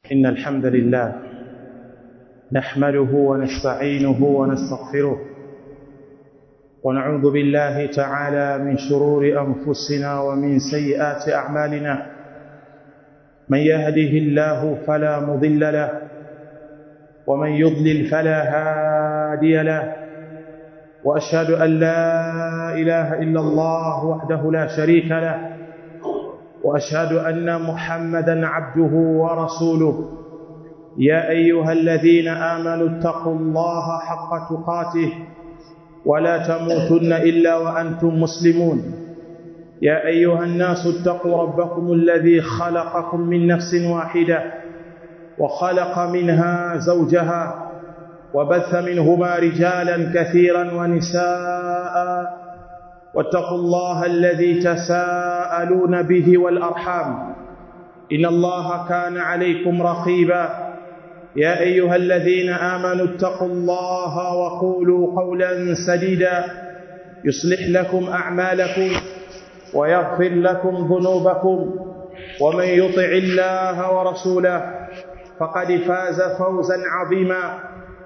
إن الحمد لله نحمده ونستعينه ونستغفره ونعوذ بالله تعالى من شرور أنفسنا ومن سيئات أعمالنا من يهده الله فلا مضل له ومن يضلل فلا هادي له وأشهد أن لا إله إلا الله وحده لا شريك له واشهد ان محمدا عبده ورسوله يا ايها الذين امنوا اتقوا الله حق تقاته ولا تموتن الا وانتم مسلمون يا ايها الناس اتقوا ربكم الذي خلقكم من نفس واحده وخلق منها زوجها وبث منهما رجالا كثيرا ونساء واتقوا الله الذي تساءلون به والارحام ان الله كان عليكم رقيبا يا ايها الذين امنوا اتقوا الله وقولوا قولا سديدا يصلح لكم اعمالكم ويغفر لكم ذنوبكم ومن يطع الله ورسوله فقد فاز فوزا عظيما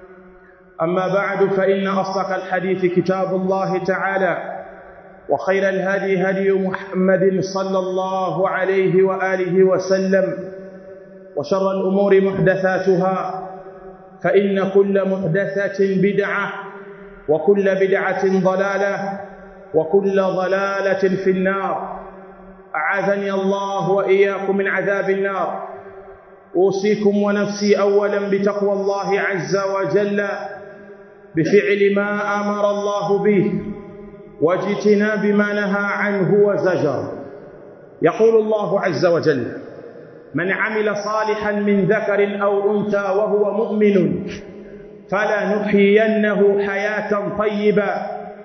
اما بعد فان اصدق الحديث كتاب الله تعالى وخير الهدي هدي محمد صلى الله عليه واله وسلم وشر الامور محدثاتها فان كل محدثه بدعه وكل بدعه ضلاله وكل ضلاله في النار اعاذني الله واياكم من عذاب النار اوصيكم ونفسي اولا بتقوى الله عز وجل بفعل ما امر الله به واجتناب ما نهى عنه وزجر يقول الله عز وجل من عمل صالحا من ذكر او انثى وهو مؤمن فلنحيينه حياه طيبه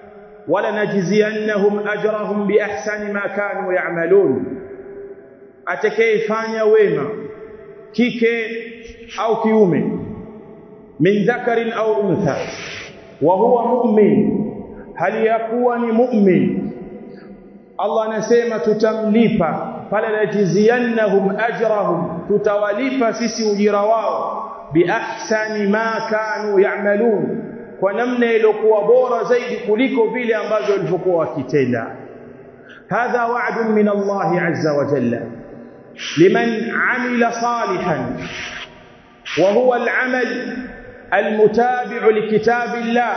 ولنجزينهم اجرهم باحسن ما كانوا يعملون atakayefanya wema kike au kiume min dhakarin au untha wa huwa mu'min hali ya kuwa ni mu'min Allah anasema tutamlipa pala najziyannahum ajrahum tutawalipa sisi ujira wao biahsani ma kanu ya'malun kwa namna iliyokuwa bora zaidi kuliko vile ambavyo walivyokuwa wakitenda hadha wa'dun min Allah azza wa jalla liman amila salihan wa huwa al-amal المتابع لكتاب الله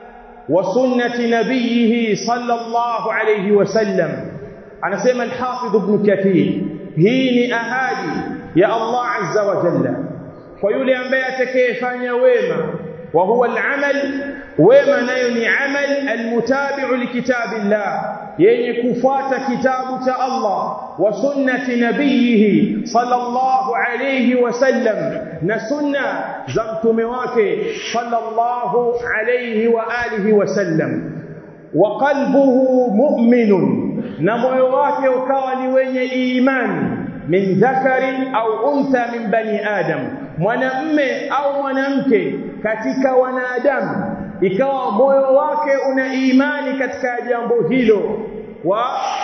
وسنه نبيه صلى الله عليه وسلم anasema al-Hafidh Ibn Kathir hii ni ahadi ya Allah azza wa jalla kwa yule ambaye atakayefanya wema wa huwa al-amal wema nayo ni amal al-mutabi'u likitabillah yenye kufuata kitabu cha Allah wa sunnati nabiyhi sallallahu alayhi wasallam na sunna za mtume wake sallallahu alayhi wa alihi wasallam wa qalbuhu mu'minun na moyo wake ukawa ni wenye imani min dhakarin au untha min bani adam mwanamme au mwanamke katika wanadamu ikawa moyo wake una imani katika jambo hilo wa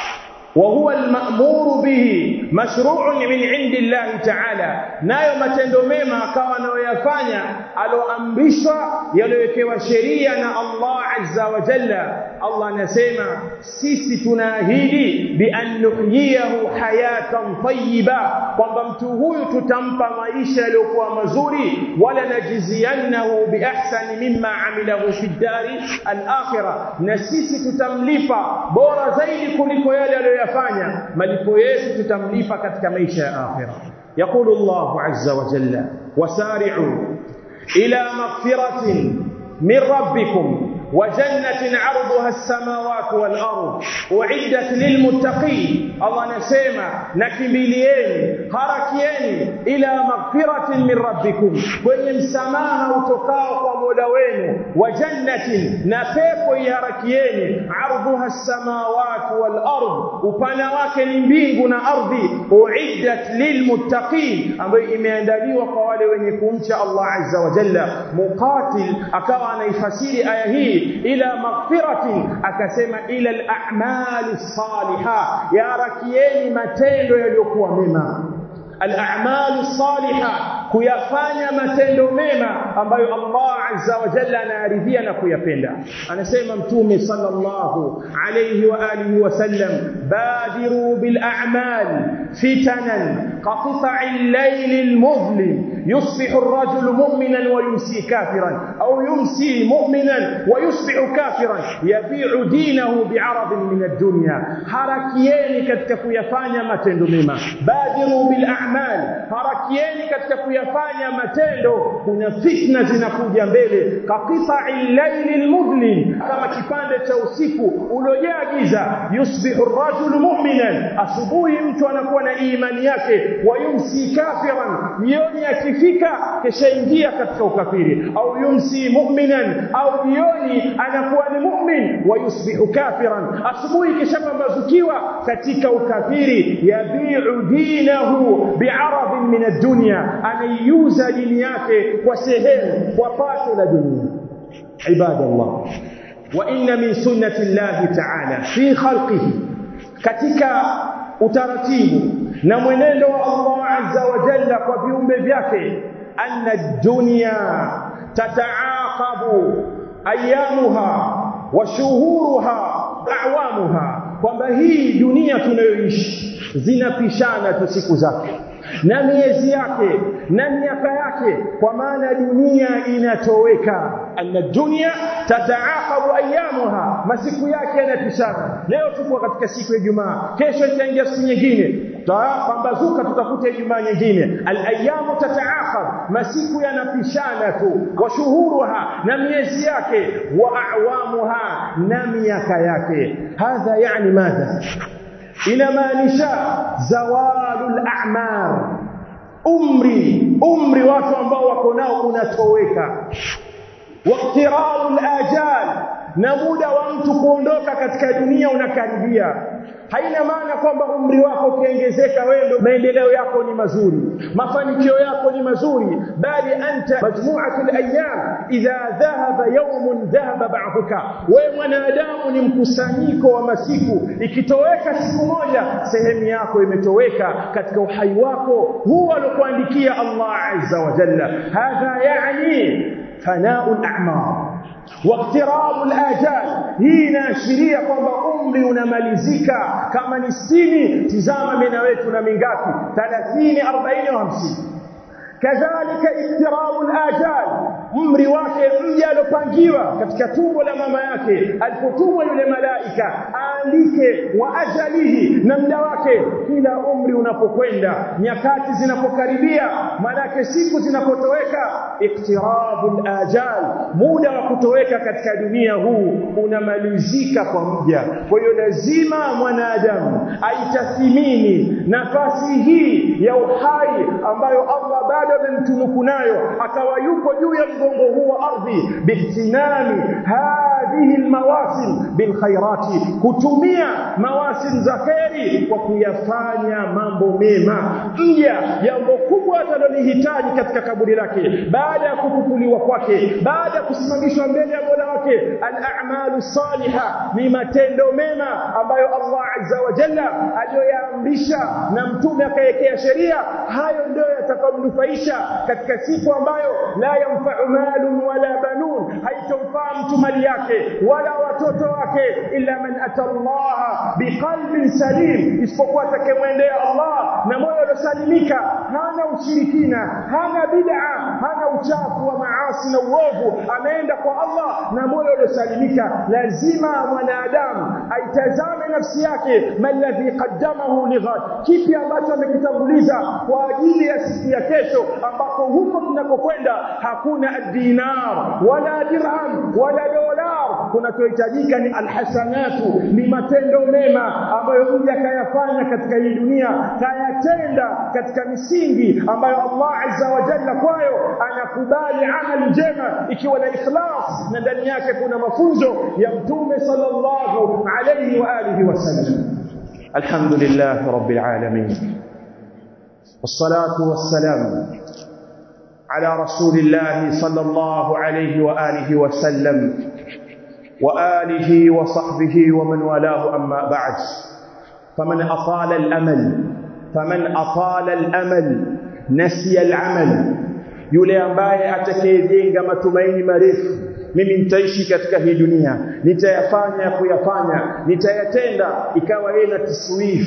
وهو المأمور به مشروع من عند الله تعالى nayo matendo mema akawa anayoyafanya aloamrishwa yaliyowekewa sheria na Allah azza wa jalla Allah anasema sisi tunaahidi bi an nuhyiyahu hayatan tayyiba kwamba mtu huyu tutampa maisha yaliyokuwa mazuri wala najiziannahu bi ahsani mimma amilahu fi dari al-akhirah na sisi tutamlipa bora zaidi kuliko yale aliyoyafanya malipo yetu tutamlipa katika maisha ya akhirah يقول الله عز وجل وسارعوا إلى مغفرة من ربكم وجنة عرضها السماوات والأرض أعدت للمتقين الله نسيما نكمليين هركيين إلى مغفرة من ربكم kwenye msamaha utokao kwa Mola wenu wa jannatin na pepo iharakieni ardhuha as-samawati wal ard upana wake ni mbingu na ardhi uiddat lilmuttaqin ambayo imeandaliwa kwa wale wenye kumcha Allah azza wa jalla muqatil akawa anaifasiri aya hii ila maghfiratin akasema ila al-a'mal as-salihah ya rakieni matendo yaliyokuwa mema al-a'mal as-salihah kuyafanya matendo mema ambayo Allah azza wa jalla anayaridhia na kuyapenda anasema mtume sallallahu alayhi wa alihi wasallam badiru bil a'mal fitanan كقطع الليل المظلم يصبح الرجل مؤمنا ويمسي كافرا أو يمسي مؤمنا ويصبح كافرا يبيع دينه بعرض من الدنيا harakieni katika kuyafanya matendo mema badiru bil a'mal harakieni katika kuyafanya matendo kuna fitna zinakuja mbele kaqita'il layli almudlim kama kipande cha usiku uliojaa giza yusbihu ar-rajulu mu'minan asubuhi mtu anakuwa na imani yake wayumsi kafiran jioni akifika kishaingia katika ukafiri au yumsi mu'minan au jioni anakuwa ni mu'min wayusbihu kafiran asubuhi kishapambazukiwa katika ukafiri yabi'u dinahu bi'aradin min ad-dunya anaiuza dini yake kwa sehemu kwa pato la dunia ibadallah wa inna min sunnati Allah ta'ala fi khalqihi katika utaratibu na mwenendo wa Allah azza wa jalla kwa viumbe vyake anna dunya tataaqabu ayamuha wa shuhuruha a'wamuha kwamba hii dunia tunayoishi zinapishana tu siku zake na miezi yake na miaka yake kwa maana dunia inatoweka anna dunya tataaqabu ayamuha masiku yake yanapishana leo tuko katika siku ya Ijumaa kesho itaingia siku nyingine tutapambazuka tutakuta Ijumaa nyingine alayamu tataaqab masiku yanapishana tu wa shuhuruha na miezi yake wa awamuha na miaka yake hadha yani madha inamaanisha zawalul a'mar umri umri watu ambao wako nao unatoweka waqtirarul ajal na muda wa mtu kuondoka katika dunia unakaribia haina maana kwamba umri wako ukiongezeka wewe ndio maendeleo yako ni mazuri mafanikio yako ni mazuri bali anta majmu'atul ayyam idha dhahaba yawmun dhahaba ba'duka wewe mwanadamu ni mkusanyiko wa masiku ikitoweka siku moja sehemu yako imetoweka katika uhai wako huwa alokuandikia Allah azza wa jalla hadha yani fana'ul a'mar واقتراب الاجال hii inaashiria kwamba umri unamalizika kama ni 60 tizama mimi na wetu na mingapi 30 40 au 50 kadhalika iktirabu alajal umri wake mja alopangiwa katika tumbo la mama yake alipotumwa yule malaika aandike wa ajalihi na muda wake kila umri unapokwenda nyakati zinapokaribia manake siku zinapotoweka iktirabu alajal muda wa kutoweka katika dunia huu unamalizika kwa mja kwa hiyo lazima mwanadamu aitathimini nafasi hii ya uhai ambayo Allah bado amemtunuku nayo akawa yuko juu ya mgongo huu wa ardhi bihtinami hadhihi almawasim bilkhairati kutumia mawasim za kheri kwa kuyafanya mambo mema mja jambo kubwa atalolihitaji katika kaburi lake baada ya kufufuliwa kwake baada ya kusimamishwa mbele ya Mola wake al-a'malu salihah ni matendo mema ambayo Allah azza wa jalla aliyoyaamrisha na mtume akawekea sheria hayo ndio yatakayomnufaisha katika siku ambayo la yanfa'u malun wala banun haitomfaa mtu mali yake wala watoto wake illa man atallaha biqalbin salim isipokuwa atakemwendea Allah na moyo uliosalimika hana ushirikina hana bid'a hana uchafu wa maasi na uovu ameenda kwa Allah na moyo uliosalimika lazima mwanadamu aitazame nafsi yake maladhi qaddamahu lighad kipi ambacho amekitanguliza kwa ajili ya siku ya kesho ambako huko tunakokwenda hakuna dinar wala dirham wala dolar kunachohitajika ni alhasanatu ni matendo mema ambayo mja kayafanya katika hii dunia kayatenda katika misingi ambayo Allah azza wa jalla kwayo anakubali amali njema ikiwa na ikhlas na ndani yake kuna mafunzo ya mtume sallallahu alayhi wa alihi wasallam alhamdulillah rabbil alamin والصلاه والسلام على رسول الله صلى الله عليه واله وسلم واله وصحبه ومن والاه اما بعد فمن اطال الامل فمن اطال الامل نسي العمل yule ambaye atakayejenga matumaini marefu mimi nitaishi katika hii dunia nitayafanya kuyafanya nitayatenda ikawa yeye na tiswif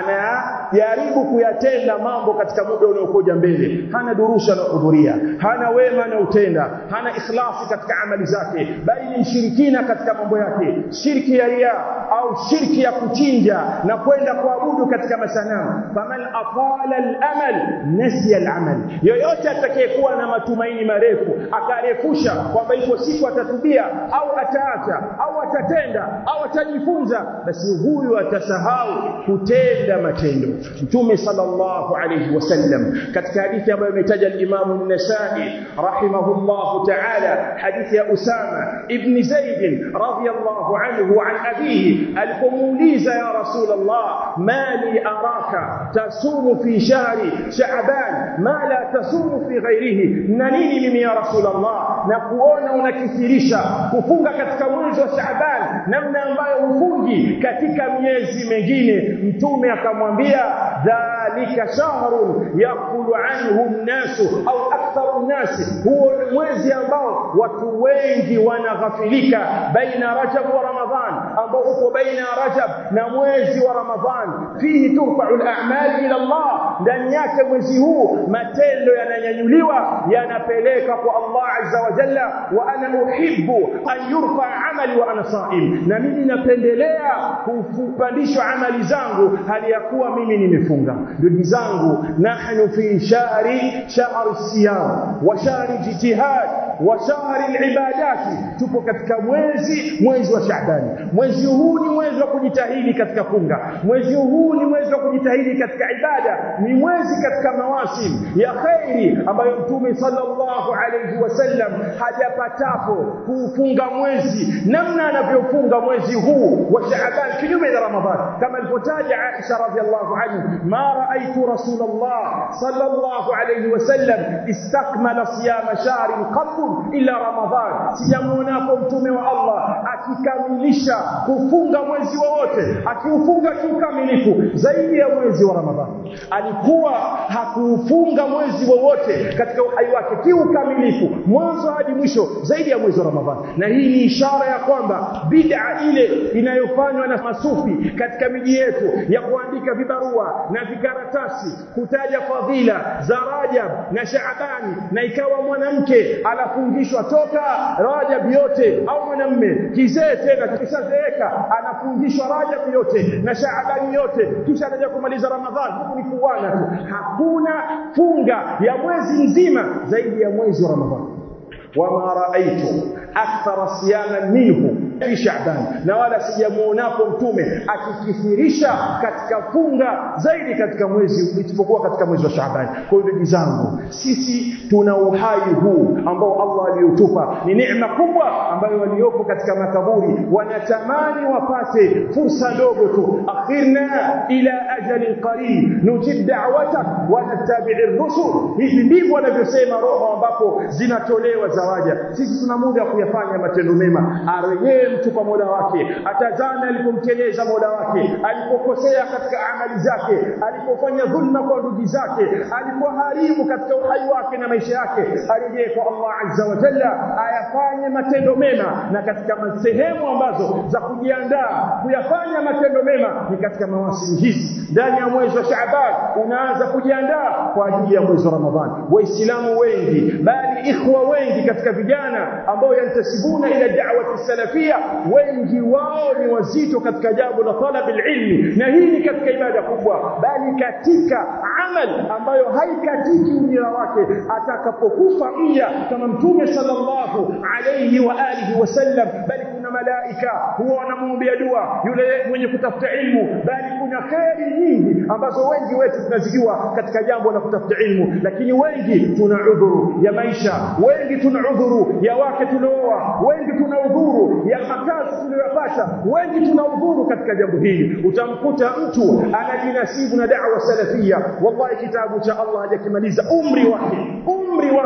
anajaribu kuyatenda mambo katika muda unaokuja mbele hana durusha anahudhuria hana wema anautenda hana ikhlasi katika amali zake bali ni mshirikina katika mambo yake shirki ya ria au shirki ya kuchinja na kwenda kuabudu katika masanamu faman atala al-amal nasiya al-amal yoyote atakayekuwa na matumaini marefu akarefusha kwamba ipo siku atatubia au ataacha au atatenda au atajifunza basi huyu atasahau kutenda matendo mtume sallallahu alayhi wasallam katika hadithi ambayo imetaja al-Imam an-Nasa'i rahimahullah ta'ala hadithi ya Usama ibn Zaid radiyallahu anhu an abihi alipomuuliza ya Rasulullah mali araka tasumu fi shahri sha'ban ma la tasumu fi ghairihi na nini mimi ya Rasulullah na kuona unakithirisha kufunga katika mwezi wa Shaaban namna ambayo hufungi katika miezi mengine mtume akamwambia dhalika shahrun yakulu anhu nnasu au aktharu nnasi huo ni mwezi ambao watu wengi wanaghafilika baina rajab wa ramadhan ambao uko baina rajab na mwezi wa ramadhan fihi turfa'u al-a'mal ila Allah ndani yake mwezi huu matendo yananyanyuliwa yanapeleka kwa Allah azza wa jalla wa ana uhibbu an yurfa amali wa ana saim na mimi napendelea kupandishwa amali zangu hali ya kuwa mimi nimefunga ndugu zangu nahnu fi shahri shahri siyam wa shahri jitihad wa shahri alibadati tupo katika mwezi mwezi wa Shaabani mwezi huu ni mwezi wa kujitahidi katika funga mwezi huu ni mwezi wa kujitahidi katika ibada ni mwezi katika mawasim ya khairi ambayo mtume sallallahu alayhi wasallam hajapatapo kuufunga mwezi namna anavyofunga mwezi huu wa Shaaban kinyume na Ramadhan kama alipotaja Aisha radhiallahu anha ma raaitu rasulullah sallallahu alayhi wasallam istakmala siyama shahrin qat illa Ramadhan sijamuonapo mtume wa Allah akikamilisha kufunga mwezi wowote akiufunga kiukamilifu zaidi ya mwezi wa Ramadhan alikuwa hakuufunga mwezi wowote katika uhai wake kiukamilifu mwanzo hadi mwisho zaidi ya mwezi wa Ramadhan na hii ni ishara ya kwamba bid'a ile inayofanywa na masufi katika miji yetu ya kuandika vibarua na vikaratasi kutaja fadhila za Rajab na Shaabani na ikawa mwanamke anafungishwa toka Rajab yote au mwanamme kizee tena kishazeeka anafungishwa Rajab yote na Shaabani yote kisha anaja kumaliza Ramadhani huku ni kuwana tu hakuna funga ya mwezi mzima zaidi ya mwezi wa Ramadhani wama raaitu akthara siyama minhu fi Shaaban na wala sijamuonapo mtume akikithirisha katika funga zaidi katika mwezi isipokuwa katika mwezi wa Shaaban kwa hiyo ndugu zangu sisi tuna uhai huu ambao Allah aliyotupa ni neema kubwa ambayo waliopo katika makaburi wanatamani wapate fursa ndogo tu akhirna ila ajalin qarib nujib da'watak wa nattabi'ir rusul hivi ndivyo wanavyosema roho ambapo zinatolewa zawaja sisi tuna muda wa kuyafanya matendo mema arejee mtu kwa Mola wake atazame alipomteleza Mola wake alipokosea katika amali zake alipofanya dhulma kwa ndugu zake alipoharibu katika uhai wake na maisha yake arejee kwa Allah azza wa jalla ayafanye matendo mema na katika sehemu ambazo za kujiandaa kuyafanya matendo mema ni katika mawasili hizi ndani ya mwezi wa Shaaban unaanza kujiandaa kwa ajili ya mwezi wa Ramadhani waislamu wengi bali ikhwa wengi katika vijana ambao yantasibuna ila da'wati salafia wengi wao ni wazito katika jambo la talab ilmi na hii ni katika ibada kubwa bali katika amal ambayo haikatiki ujira wake atakapokufa mja kama mtume sallallahu alayhi wa alihi wasallam bali kuna malaika huwa wanamwombea dua yule mwenye kutafuta ilmu bali kuna kheri nyingi ambazo wengi wetu tunazijua katika jambo la kutafuta ilmu lakini wengi tuna udhuru ya maisha wengi tuna udhuru ya wake tulioa wengi tuna udhuru ya makazi tuliyopata wengi tuna udhuru katika jambo hili utamkuta mtu anajinasibu na da'wa salafia wallahi kitabu cha Allah hajakimaliza umri wake umri wake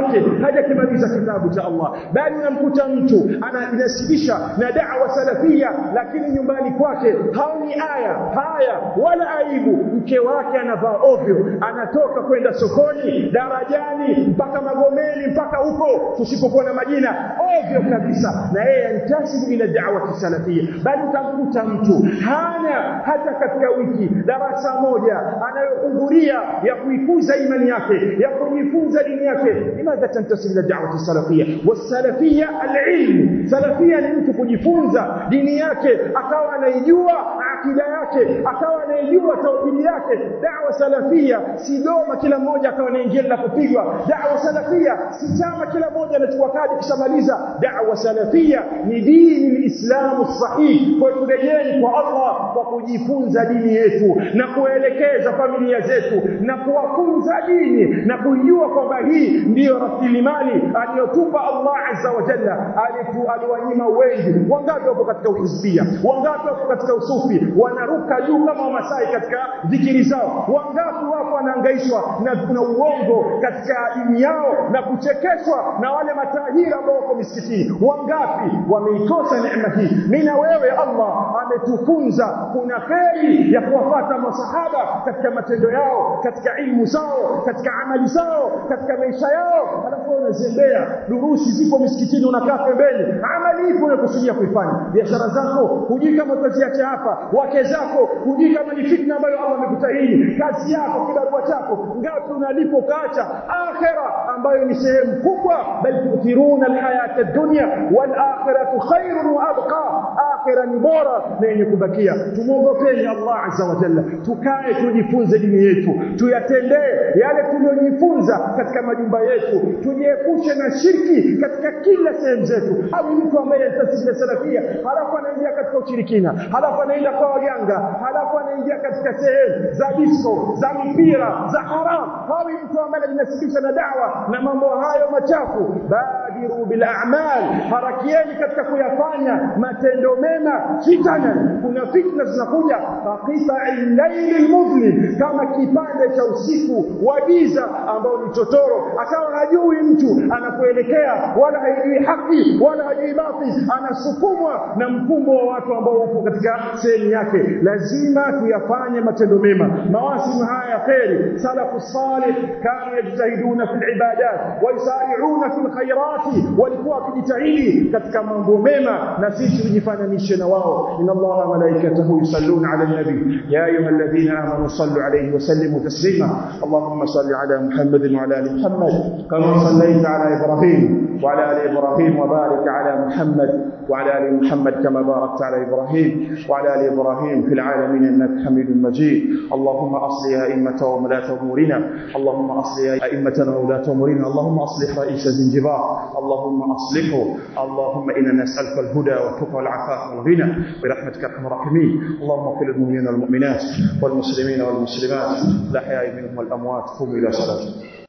wake hajakimaliza kitabu cha Allah bali unamkuta mtu anajinasibisha na da'wa salafia lakini nyumbani kwake haoni aya haya wala aibu mke wake anavaa ovyo anatoka kwenda sokoni darajani mpaka magomeni mpaka huko tusipokuwa na majina ovyo kabisa na yeye antasibu ila da'wa salafia bali utamkuta mtu hana hata katika wiki darasa moja anayohudhuria ya kuikuza imani yake ya kujifunza dini yake limadha tantasibu ila da'wa salafia wasalafia alilm salafia ni mtu kujifunza dini yake akawa anaijua akida yake akawa anaijua tauhidi yake da'wa salafia si doma kila mmoja akawa anaingia na kupigwa da'wa salafia si chama kila mmoja anachukua kadi kishamaliza da'wa salafia ni dini lislamu sahih kwa turejeni kwa Allah kwa kujifunza dini yetu na kuelekeza familia zetu na kuwafunza dini na kujua kwamba hii ndiyo rasilimali aliyotupa Allah azza wa jalla alitu aliwanyima wengi wangapi wapo katika uhizbia wangapi wapo katika usufi wanaruka juu kama wamasai katika dhikiri zao wangapi wapo wanahangaishwa na, na uongo katika dini yao na kuchekeshwa na wale matahiri ambao wako misikitini wangapi wameikosa neema hii mimi na wewe Allah ametufunza kuna kheri ya kuwafata masahaba katika matendo yao katika ilmu zao katika amali zao katika maisha yao alafu unazembea durusi zipo misikitini unakaa pembeni amali ipo unakusudia kuifanya biashara zako hujui kama utaziacha hapa wake zako hujui kama ni fitna ambayo Allah amekutahini kazi yako kibarua chako ngapi unalipo kaacha akhira ambayo ni sehemu kubwa bal tuthiruna alhayata ad-dunya wal akhiratu khairun wa abqa akhira ni bora na yenye kubakia tumuogopeni Allah azza wa jalla tukae tujifunze dini yetu tuyatendee yale tuliyojifunza katika majumba yetu tujiepushe na shirki katika kila sehemu zetu au mtu ambaye anasema salafia halafu anaingia katika ushirikina halafu anaenda kwa waganga halafu anaingia katika sehemu za disco za mipira za haram hawi mtu ambaye anajinasibisha na dawa na mambo hayo machafu badiru bil a'mal harakieni katika kuyafanya matendo mema fitana kuna fitna zinakuja faqita al-layl al-mudlim kama kipande cha usiku wa giza ambao ni totoro akawa hajui mtu anakuelekea wala hajui haki wala hajui batil anasukumwa na mkumbo wa watu ambao wapo katika sehemu yake lazima tuyafanye matendo mema mawasimu haya ya kheri salafu salih kanu yajtahiduna fil ibadat wa yusari'una fil khairati walikuwa wakijitahidi katika mambo mema na sisi tujifananishe na wao inna allaha malaikatahu yusalluna ala nabi ya ayyuhalladhina amanu sallu alayhi wa sallimu taslima allahumma salli ala muhammadin wa ala ali muhammad kama sallaita ala ibrahim وعلى ال ابراهيم وبارك على محمد وعلى ال محمد كما باركت على ابراهيم وعلى ال ابراهيم في العالمين انك حميد مجيد اللهم اصلح ائمه وولاة امورنا اللهم اصلح ائمتنا وولاة امورنا اللهم اصلح رئيس زنجبار اللهم اصلحه اللهم انا نسالك الهدى والتقى والعفاف والغنى برحمتك ارحم الراحمين اللهم اغفر للمؤمنين والمؤمنات والمسلمين والمسلمات الاحياء منهم والاموات قوموا الى صلاتكم